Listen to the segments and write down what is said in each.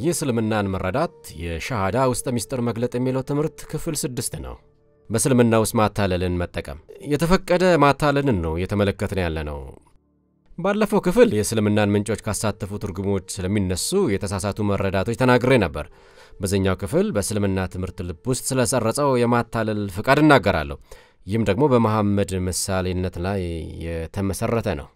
የእስልምናን መረዳት የሻሃዳ ውስጠ ምስጢር መግለጥ የሚለው ትምህርት ክፍል ስድስት ነው። በእስልምና ውስጥ ማታለልን መጠቀም የተፈቀደ ማታለልን ነው እየተመለከትን ያለ ነው። ባለፈው ክፍል የእስልምናን ምንጮች ካሳተፉ ትርጉሞች ስለሚነሱ የተሳሳቱ መረዳቶች ተናግሬ ነበር። በዚኛው ክፍል በእስልምና ትምህርት ልብ ውስጥ ስለሰረጸው የማታለል ፍቃድ እናገራለሁ። ይህም ደግሞ በመሐመድ ምሳሌነት ላይ የተመሰረተ ነው።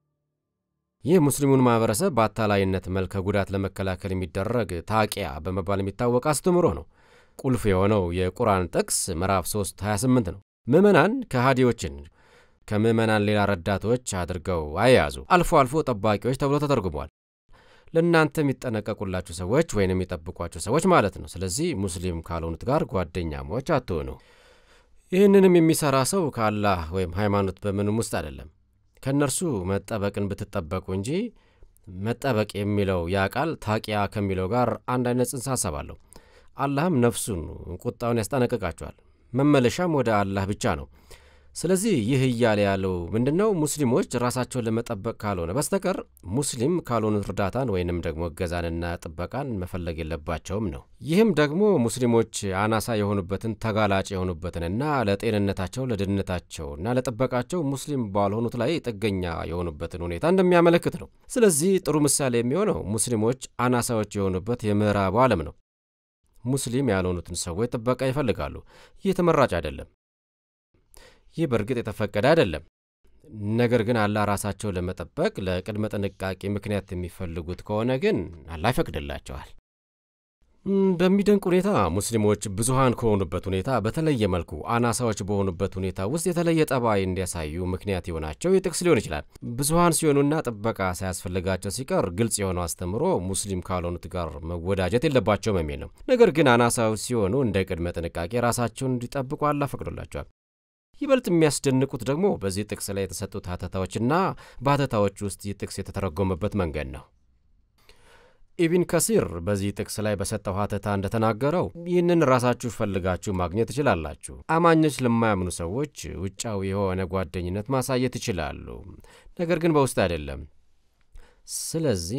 ይህ ሙስሊሙን ማህበረሰብ በአታላይነት መልክ ከጉዳት ለመከላከል የሚደረግ ታቂያ በመባል የሚታወቅ አስተምሮ ነው። ቁልፍ የሆነው የቁርአን ጥቅስ ምዕራፍ 3 28 ነው። ምዕመናን ከሃዲዎችን ከምዕመናን ሌላ ረዳቶች አድርገው አያያዙ፣ አልፎ አልፎ ጠባቂዎች ተብሎ ተተርጉሟል። ለእናንተ የሚጠነቀቁላችሁ ሰዎች ወይም የሚጠብቋችሁ ሰዎች ማለት ነው። ስለዚህ ሙስሊም ካልሆኑት ጋር ጓደኛሞች አትሆኑ። ይህንንም የሚሠራ ሰው ከአላህ ወይም ሃይማኖት በምንም ውስጥ አይደለም። ከእነርሱ መጠበቅን ብትጠበቁ እንጂ መጠበቅ የሚለው ያ ቃል ታቂያ ከሚለው ጋር አንድ አይነት ጽንሰ ሐሳብ አለው። አላህም ነፍሱን ቁጣውን ያስጠነቅቃቸዋል። መመለሻም ወደ አላህ ብቻ ነው። ስለዚህ ይህ እያለ ያለው ምንድን ነው? ሙስሊሞች ራሳቸውን ለመጠበቅ ካልሆነ በስተቀር ሙስሊም ካልሆኑት እርዳታን ወይንም ደግሞ እገዛንና ጥበቃን መፈለግ የለባቸውም ነው። ይህም ደግሞ ሙስሊሞች አናሳ የሆኑበትን ተጋላጭ የሆኑበትንና ለጤንነታቸው ለድህንነታቸውና ለጥበቃቸው ሙስሊም ባልሆኑት ላይ ጥገኛ የሆኑበትን ሁኔታ እንደሚያመለክት ነው። ስለዚህ ጥሩ ምሳሌ የሚሆነው ሙስሊሞች አናሳዎች የሆኑበት የምዕራቡ ዓለም ነው። ሙስሊም ያልሆኑትን ሰዎች ጥበቃ ይፈልጋሉ። ይህ ተመራጭ አይደለም። ይህ በእርግጥ የተፈቀደ አይደለም። ነገር ግን አላህ ራሳቸው ለመጠበቅ ለቅድመ ጥንቃቄ ምክንያት የሚፈልጉት ከሆነ ግን አላህ ይፈቅድላቸዋል። በሚደንቅ ሁኔታ ሙስሊሞች ብዙሃን ከሆኑበት ሁኔታ በተለየ መልኩ አናሳዎች በሆኑበት ሁኔታ ውስጥ የተለየ ጠባይ እንዲያሳዩ ምክንያት የሆናቸው ይህ ጥቅስ ሊሆን ይችላል። ብዙሃን ሲሆኑና ጥበቃ ሳያስፈልጋቸው ሲቀር ግልጽ የሆነው አስተምሮ ሙስሊም ካልሆኑት ጋር መወዳጀት የለባቸውም የሚል ነው። ነገር ግን አናሳዎች ሲሆኑ እንደ ቅድመ ጥንቃቄ ራሳቸውን እንዲጠብቁ አላህ ፈቅዶላቸዋል። ይበልጥ የሚያስደንቁት ደግሞ በዚህ ጥቅስ ላይ የተሰጡት ሀተታዎችና በሀተታዎች ውስጥ ይህ ጥቅስ የተተረጎመበት መንገድ ነው። ኢብን ከሲር በዚህ ጥቅስ ላይ በሰጠው ሀተታ እንደተናገረው ይህንን ራሳችሁ ፈልጋችሁ ማግኘት ትችላላችሁ። አማኞች ለማያምኑ ሰዎች ውጫዊ የሆነ ጓደኝነት ማሳየት ይችላሉ፣ ነገር ግን በውስጥ አይደለም። ስለዚህ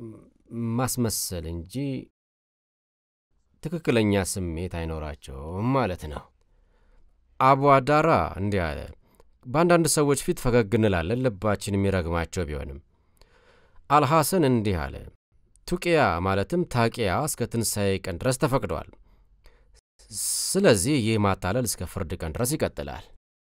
ማስመሰል እንጂ ትክክለኛ ስሜት አይኖራቸውም ማለት ነው። አቡ አዳራ እንዲህ አለ። በአንዳንድ ሰዎች ፊት ፈገግ እንላለን፣ ልባችን የሚረግማቸው ቢሆንም። አልሐሰን እንዲህ አለ። ቱቅያ ማለትም ታቂያ እስከ ትንሣኤ ቀን ድረስ ተፈቅዷል። ስለዚህ ይህ ማታለል እስከ ፍርድ ቀን ድረስ ይቀጥላል።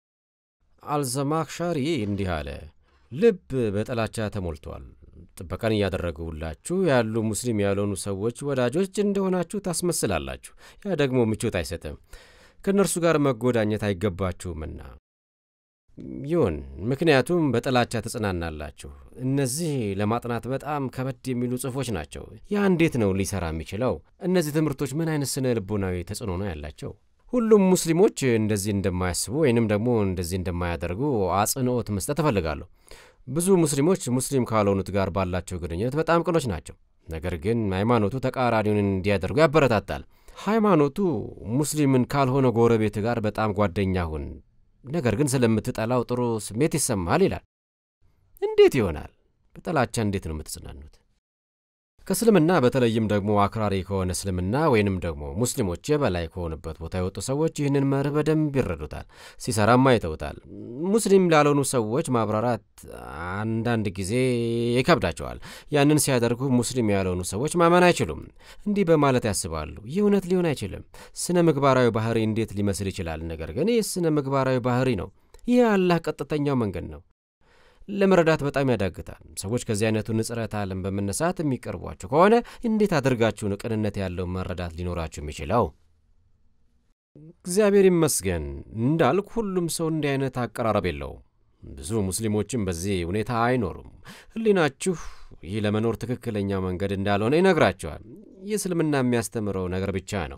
አልዘማክሻሪ እንዲህ አለ። ልብ በጥላቻ ተሞልቷል። ጥበቃን እያደረጉላችሁ ያሉ ሙስሊም ያልሆኑ ሰዎች ወዳጆች እንደሆናችሁ ታስመስላላችሁ። ያ ደግሞ ምቾት አይሰጥም። ከእነርሱ ጋር መጎዳኘት አይገባችሁምና ይሁን። ምክንያቱም በጥላቻ ትጽናናላችሁ። እነዚህ ለማጥናት በጣም ከበድ የሚሉ ጽሑፎች ናቸው። ያ እንዴት ነው ሊሰራ የሚችለው? እነዚህ ትምህርቶች ምን አይነት ስነ ልቦናዊ ተጽዕኖ ነው ያላቸው? ሁሉም ሙስሊሞች እንደዚህ እንደማያስቡ ወይንም ደግሞ እንደዚህ እንደማያደርጉ አጽንኦት መስጠት እፈልጋለሁ። ብዙ ሙስሊሞች ሙስሊም ካልሆኑት ጋር ባላቸው ግንኙነት በጣም ቅኖች ናቸው። ነገር ግን ሃይማኖቱ ተቃራኒውን እንዲያደርጉ ያበረታታል። ሃይማኖቱ ሙስሊምን ካልሆነ ጎረቤት ጋር በጣም ጓደኛ ሁን፣ ነገር ግን ስለምትጠላው ጥሩ ስሜት ይሰማል ይላል። እንዴት ይሆናል? በጥላቻ እንዴት ነው የምትጽናኑት? ከእስልምና በተለይም ደግሞ አክራሪ ከሆነ እስልምና ወይንም ደግሞ ሙስሊሞች የበላይ ከሆኑበት ቦታ የወጡ ሰዎች ይህንን መርህ በደንብ ይረዱታል፣ ሲሰራም አይተውታል። ሙስሊም ላልሆኑ ሰዎች ማብራራት አንዳንድ ጊዜ ይከብዳቸዋል። ያንን ሲያደርጉ ሙስሊም ያልሆኑ ሰዎች ማመን አይችሉም። እንዲህ በማለት ያስባሉ፣ ይህ እውነት ሊሆን አይችልም። ስነ ምግባራዊ ባህሪ እንዴት ሊመስል ይችላል? ነገር ግን ይህ ስነ ምግባራዊ ባህሪ ነው። ይህ አላህ ቀጥተኛው መንገድ ነው። ለመረዳት በጣም ያዳግታል። ሰዎች ከዚህ አይነቱ ንጽረት ዓለም በመነሳት የሚቀርቧቸው ከሆነ እንዴት አድርጋችሁ ነው ቅንነት ያለው መረዳት ሊኖራችሁ የሚችለው? እግዚአብሔር ይመስገን እንዳልክ ሁሉም ሰው እንዲህ አይነት አቀራረብ የለውም። ብዙ ሙስሊሞችም በዚህ ሁኔታ አይኖሩም። ሕሊናችሁ ይህ ለመኖር ትክክለኛ መንገድ እንዳልሆነ ይነግራቸዋል። ይህ እስልምና የሚያስተምረው ነገር ብቻ ነው።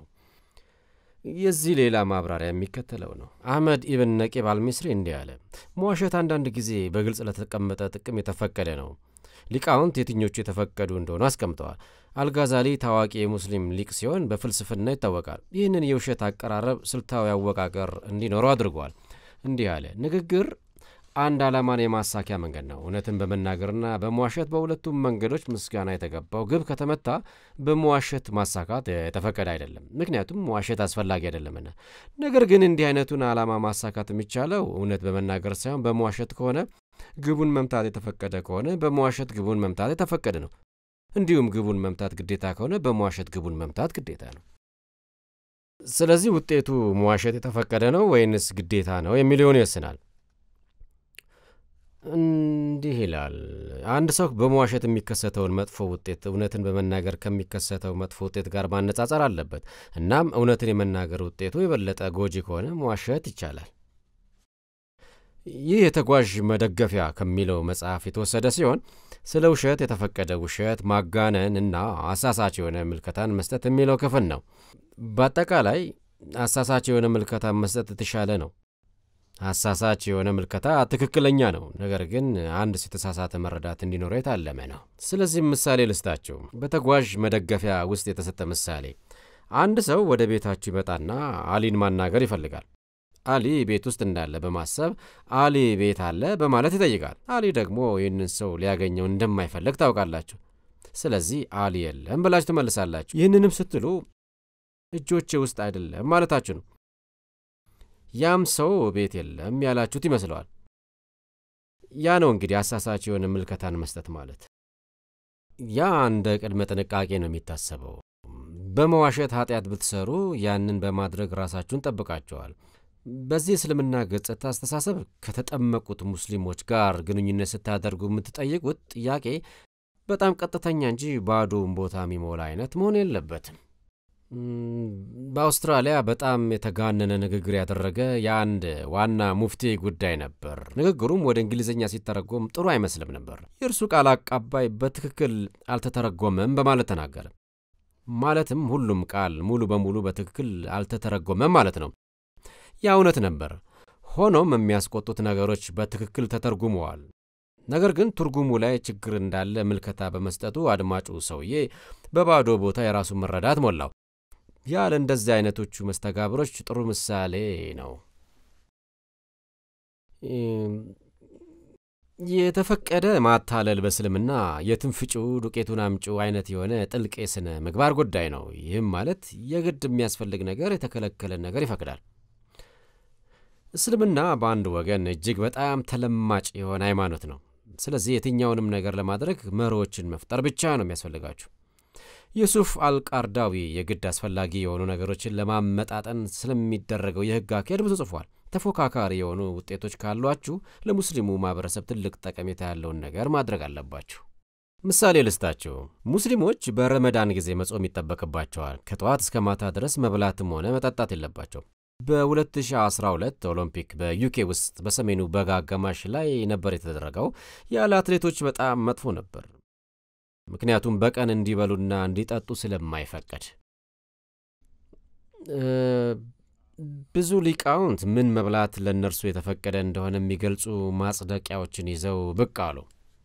የዚህ ሌላ ማብራሪያ የሚከተለው ነው። አህመድ ኢብን ነቂብ አልሚስሪ እንዲህ አለ። መዋሸት አንዳንድ ጊዜ በግልጽ ለተቀመጠ ጥቅም የተፈቀደ ነው። ሊቃውንት የትኞቹ የተፈቀዱ እንደሆኑ አስቀምጠዋል። አልጋዛሊ ታዋቂ የሙስሊም ሊቅ ሲሆን በፍልስፍና ይታወቃል። ይህንን የውሸት አቀራረብ ስልታዊ አወቃቀር እንዲኖረው አድርጓል። እንዲህ አለ። ንግግር አንድ ዓላማን የማሳኪያ መንገድ ነው። እውነትን በመናገርና በመዋሸት በሁለቱም መንገዶች ምስጋና የተገባው ግብ ከተመታ በመዋሸት ማሳካት የተፈቀደ አይደለም፣ ምክንያቱም መዋሸት አስፈላጊ አይደለምና። ነገር ግን እንዲህ አይነቱን ዓላማ ማሳካት የሚቻለው እውነት በመናገር ሳይሆን በመዋሸት ከሆነ ግቡን መምታት የተፈቀደ ከሆነ በመዋሸት ግቡን መምታት የተፈቀደ ነው። እንዲሁም ግቡን መምታት ግዴታ ከሆነ በመዋሸት ግቡን መምታት ግዴታ ነው። ስለዚህ ውጤቱ መዋሸት የተፈቀደ ነው ወይንስ ግዴታ ነው የሚለውን ይወስናል። እንዲህ ይላል። አንድ ሰው በመዋሸት የሚከሰተውን መጥፎ ውጤት እውነትን በመናገር ከሚከሰተው መጥፎ ውጤት ጋር ማነጻጸር አለበት። እናም እውነትን የመናገር ውጤቱ የበለጠ ጎጂ ከሆነ መዋሸት ይቻላል። ይህ የተጓዥ መደገፊያ ከሚለው መጽሐፍ የተወሰደ ሲሆን ስለ ውሸት የተፈቀደ ውሸት ማጋነን እና አሳሳች የሆነ ምልከታን መስጠት የሚለው ክፍል ነው። በአጠቃላይ አሳሳች የሆነ ምልከታን መስጠት የተሻለ ነው። አሳሳች የሆነ ምልከታ ትክክለኛ ነው፣ ነገር ግን አንድ የተሳሳተ መረዳት እንዲኖረው የታለመ ነው። ስለዚህም ምሳሌ ልስጣችሁ። በተጓዥ መደገፊያ ውስጥ የተሰጠ ምሳሌ፣ አንድ ሰው ወደ ቤታችሁ ይመጣና አሊን ማናገር ይፈልጋል። አሊ ቤት ውስጥ እንዳለ በማሰብ አሊ ቤት አለ በማለት ይጠይቃል። አሊ ደግሞ ይህንን ሰው ሊያገኘው እንደማይፈልግ ታውቃላችሁ። ስለዚህ አሊ የለም ብላችሁ ትመልሳላችሁ። ይህንንም ስትሉ እጆቼ ውስጥ አይደለም ማለታችሁ ነው። ያም ሰው ቤት የለም ያላችሁት ይመስለዋል። ያ ነው እንግዲህ አሳሳች የሆነ ምልከታን መስጠት ማለት። ያ እንደ ቅድመ ጥንቃቄ ነው የሚታሰበው። በመዋሸት ኃጢአት ብትሰሩ ያንን በማድረግ ራሳችሁን ጠብቃቸዋል። በዚህ እስልምና ገጽታ አስተሳሰብ ከተጠመቁት ሙስሊሞች ጋር ግንኙነት ስታደርጉ የምትጠይቁት ጥያቄ በጣም ቀጥተኛ እንጂ ባዶውን ቦታ የሚሞላ አይነት መሆን የለበትም። በአውስትራሊያ በጣም የተጋነነ ንግግር ያደረገ የአንድ ዋና ሙፍቲ ጉዳይ ነበር። ንግግሩም ወደ እንግሊዝኛ ሲተረጎም ጥሩ አይመስልም ነበር። የእርሱ ቃል አቃባይ በትክክል አልተተረጎመም በማለት ተናገረ። ማለትም ሁሉም ቃል ሙሉ በሙሉ በትክክል አልተተረጎመም ማለት ነው። ያ እውነት ነበር። ሆኖም የሚያስቆጡት ነገሮች በትክክል ተተርጉመዋል። ነገር ግን ትርጉሙ ላይ ችግር እንዳለ ምልከታ በመስጠቱ አድማጩ ሰውዬ በባዶ ቦታ የራሱን መረዳት ሞላው። ያ ለእንደዚህ አይነቶቹ መስተጋብሮች ጥሩ ምሳሌ ነው። የተፈቀደ ማታለል በእስልምና የትንፍጩ ዱቄቱን አምጩ አይነት የሆነ ጥልቅ የሥነ ምግባር ጉዳይ ነው። ይህም ማለት የግድ የሚያስፈልግ ነገር የተከለከለን ነገር ይፈቅዳል። እስልምና በአንድ ወገን እጅግ በጣም ተለማጭ የሆነ ሃይማኖት ነው። ስለዚህ የትኛውንም ነገር ለማድረግ መርሆችን መፍጠር ብቻ ነው የሚያስፈልጋችሁ። ዩሱፍ አልቃርዳዊ የግድ አስፈላጊ የሆኑ ነገሮችን ለማመጣጠን ስለሚደረገው የሕግ አካሄድ ብዙ ጽፏል። ተፎካካሪ የሆኑ ውጤቶች ካሏችሁ ለሙስሊሙ ማህበረሰብ ትልቅ ጠቀሜታ ያለውን ነገር ማድረግ አለባችሁ። ምሳሌ ልስጣችሁ። ሙስሊሞች በረመዳን ጊዜ መጾም ይጠበቅባቸዋል። ከጠዋት እስከ ማታ ድረስ መብላትም ሆነ መጠጣት የለባቸው። በ2012 ኦሎምፒክ በዩኬ ውስጥ በሰሜኑ በጋ አጋማሽ ላይ ነበር የተደረገው። ያለ አትሌቶች በጣም መጥፎ ነበር፣ ምክንያቱም በቀን እንዲበሉና እንዲጠጡ ስለማይፈቀድ። ብዙ ሊቃውንት ምን መብላት ለእነርሱ የተፈቀደ እንደሆነ የሚገልጹ ማጽደቂያዎችን ይዘው ብቅ አሉ።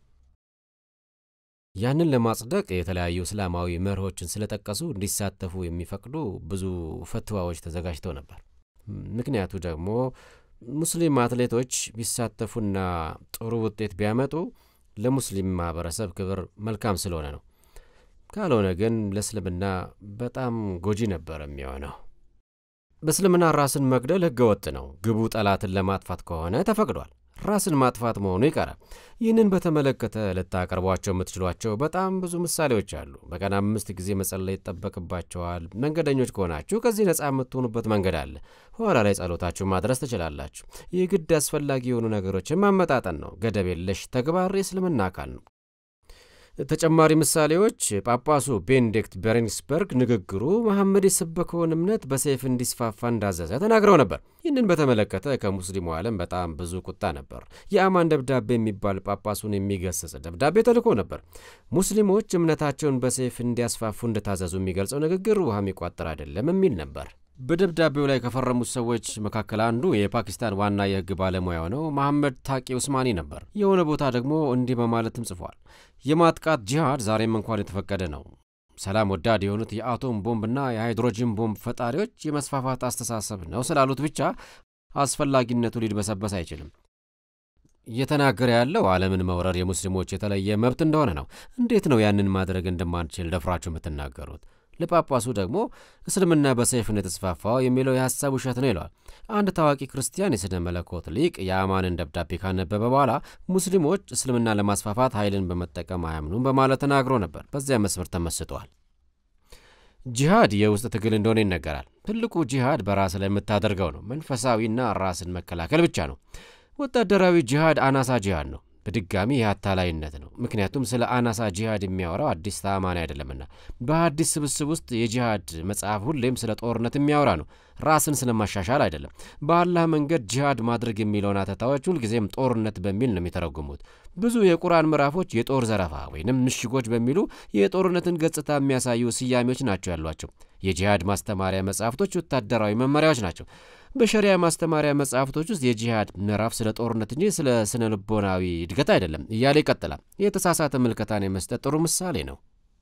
ያንን ለማጽደቅ የተለያዩ እስላማዊ መርሆችን ስለጠቀሱ እንዲሳተፉ የሚፈቅዱ ብዙ ፈትዋዎች ተዘጋጅተው ነበር። ምክንያቱ ደግሞ ሙስሊም አትሌቶች ቢሳተፉና ጥሩ ውጤት ቢያመጡ ለሙስሊም ማህበረሰብ ክብር መልካም ስለሆነ ነው። ካልሆነ ግን ለእስልምና በጣም ጎጂ ነበር የሚሆነው። በእስልምና ራስን መግደል ሕገ ወጥ ነው። ግቡ ጠላትን ለማጥፋት ከሆነ ተፈቅዷል። ራስን ማጥፋት መሆኑ ይቀራል። ይህንን በተመለከተ ልታቀርቧቸው የምትችሏቸው በጣም ብዙ ምሳሌዎች አሉ። በቀን አምስት ጊዜ መጸለይ ይጠበቅባቸዋል። መንገደኞች ከሆናችሁ ከዚህ ነፃ የምትሆኑበት መንገድ አለ። ኋላ ላይ ጸሎታችሁ ማድረስ ትችላላችሁ። ይህ ግድ አስፈላጊ የሆኑ ነገሮችን ማመጣጠን ነው። ገደብ የለሽ ተግባር የእስልምና አካል ነው። ተጨማሪ ምሳሌዎች ጳጳሱ ቤኔዲክት በሬንስበርግ ንግግሩ መሐመድ የሰበከውን እምነት በሰይፍ እንዲስፋፋ እንዳዘዘ ተናግረው ነበር። ይህንን በተመለከተ ከሙስሊሙ ዓለም በጣም ብዙ ቁጣ ነበር። የአማን ደብዳቤ የሚባል ጳጳሱን የሚገስጽ ደብዳቤ ተልኮ ነበር። ሙስሊሞች እምነታቸውን በሰይፍ እንዲያስፋፉ እንደታዘዙ የሚገልጸው ንግግር ውሃ የሚቋጠር አይደለም የሚል ነበር። በደብዳቤው ላይ ከፈረሙት ሰዎች መካከል አንዱ የፓኪስታን ዋና የሕግ ባለሙያ የሆነው መሐመድ ታቂ ኡስማኒ ነበር። የሆነ ቦታ ደግሞ እንዲህ በማለትም ጽፏል። የማጥቃት ጂሃድ ዛሬም እንኳን የተፈቀደ ነው። ሰላም ወዳድ የሆኑት የአቶም ቦምብና የሃይድሮጂን ቦምብ ፈጣሪዎች የመስፋፋት አስተሳሰብ ነው ስላሉት ብቻ አስፈላጊነቱ ሊድበሰበስ አይችልም። እየተናገረ ያለው ዓለምን መውረር የሙስሊሞች የተለየ መብት እንደሆነ ነው። እንዴት ነው ያንን ማድረግ እንደማንችል ደፍራችሁ የምትናገሩት? ለጳጳሱ ደግሞ እስልምና በሰይፍ ነው የተስፋፋው የሚለው የሐሳብ ውሸት ነው ይለዋል። አንድ ታዋቂ ክርስቲያን የስነ መለኮት ሊቅ የአማንን ደብዳቤ ካነበበ በኋላ ሙስሊሞች እስልምና ለማስፋፋት ኃይልን በመጠቀም አያምኑም በማለት ተናግሮ ነበር። በዚያ መስመር ተመስጠዋል። ጂሃድ የውስጥ ትግል እንደሆነ ይነገራል። ትልቁ ጂሃድ በራስ ላይ የምታደርገው ነው። መንፈሳዊና ራስን መከላከል ብቻ ነው። ወታደራዊ ጂሃድ አናሳ ጂሃድ ነው። በድጋሚ ይህ አታላይነት ነው። ምክንያቱም ስለ አናሳ ጂሃድ የሚያወራው አዲስ ተአማኒ አይደለምና። በአዲስ ስብስብ ውስጥ የጂሃድ መጽሐፍ ሁሌም ስለ ጦርነት የሚያወራ ነው፣ ራስን ስለማሻሻል አይደለም። በአላህ መንገድ ጂሃድ ማድረግ የሚለውን አተታዎች ሁልጊዜም ጦርነት በሚል ነው የሚተረጉሙት። ብዙ የቁርአን ምዕራፎች የጦር ዘረፋ ወይንም ምሽጎች በሚሉ የጦርነትን ገጽታ የሚያሳዩ ስያሜዎች ናቸው ያሏቸው። የጂሃድ ማስተማሪያ መጽሐፍቶች ወታደራዊ መመሪያዎች ናቸው። በሸሪያ ማስተማሪያ መጽሐፍቶች ውስጥ የጂሃድ ምዕራፍ ስለ ጦርነት እንጂ ስለ ስነ ልቦናዊ እድገት አይደለም እያለ ይቀጥላል። የተሳሳተ ምልከታን የመስጠት ጥሩ ምሳሌ ነው።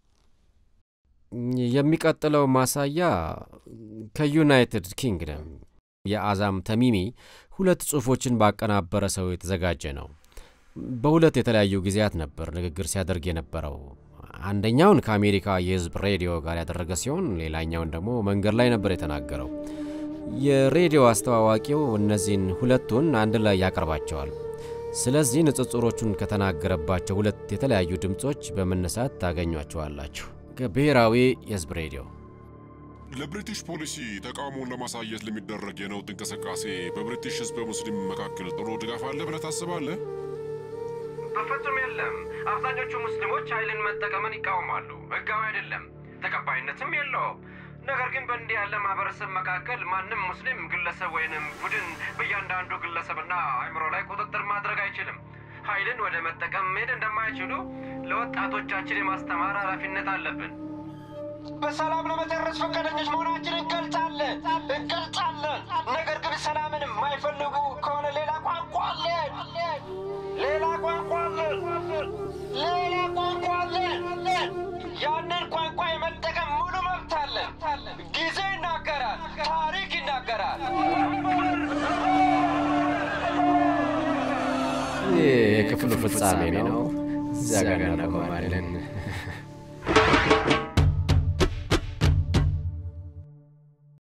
የሚቀጥለው ማሳያ ከዩናይትድ ኪንግደም የአዛም ተሚሚ ሁለት ጽሑፎችን ባቀናበረ ሰው የተዘጋጀ ነው። በሁለት የተለያዩ ጊዜያት ነበር ንግግር ሲያደርግ የነበረው። አንደኛውን ከአሜሪካ የሕዝብ ሬዲዮ ጋር ያደረገ ሲሆን ሌላኛውን ደግሞ መንገድ ላይ ነበር የተናገረው። የሬዲዮ አስተዋዋቂው እነዚህን ሁለቱን አንድ ላይ ያቀርባቸዋል። ስለዚህ ንጽጽሮቹን ከተናገረባቸው ሁለት የተለያዩ ድምፆች በመነሳት ታገኟቸዋላችሁ። ከብሔራዊ የሕዝብ ሬዲዮ ለብሪቲሽ ፖሊሲ ተቃውሞውን ለማሳየት ለሚደረግ የነውጥ እንቅስቃሴ በብሪቲሽ ህዝበ ሙስሊም መካከል ጥሩ ድጋፍ አለ ብለህ ታስባለህ? በፍጹም የለም። አብዛኞቹ ሙስሊሞች ኃይልን መጠቀምን ይቃወማሉ። ህጋዊ አይደለም፣ ተቀባይነትም የለውም። ነገር ግን በእንዲህ ያለ ማህበረሰብ መካከል ማንም ሙስሊም ግለሰብ ወይንም ቡድን በእያንዳንዱ ግለሰብና አእምሮ ላይ ቁጥጥር ማድረግ አይችልም። ኃይልን ወደ መጠቀም መሄድ እንደማይችሉ ለወጣቶቻችን የማስተማር ኃላፊነት አለብን። በሰላም ለመጨረስ ፈቃደኞች መሆናችንን እንገልጻለን እንገልጻለን። ነገር ግን ሰላምን የማይፈልጉ ከሆነ ሌላ ቋንቋ አለን፣ ሌላ ቋንቋ አለን፣ ሌላ ቋንቋ አለን። ያንን ቋንቋ የመጠቀም ሙሉ መብት አለን። ጊዜ ይናገራል፣ ታሪክ ይናገራል። ይህ የክፍሉ ፍጻሜ ነው። እዚያ ጋር እናቆማለን።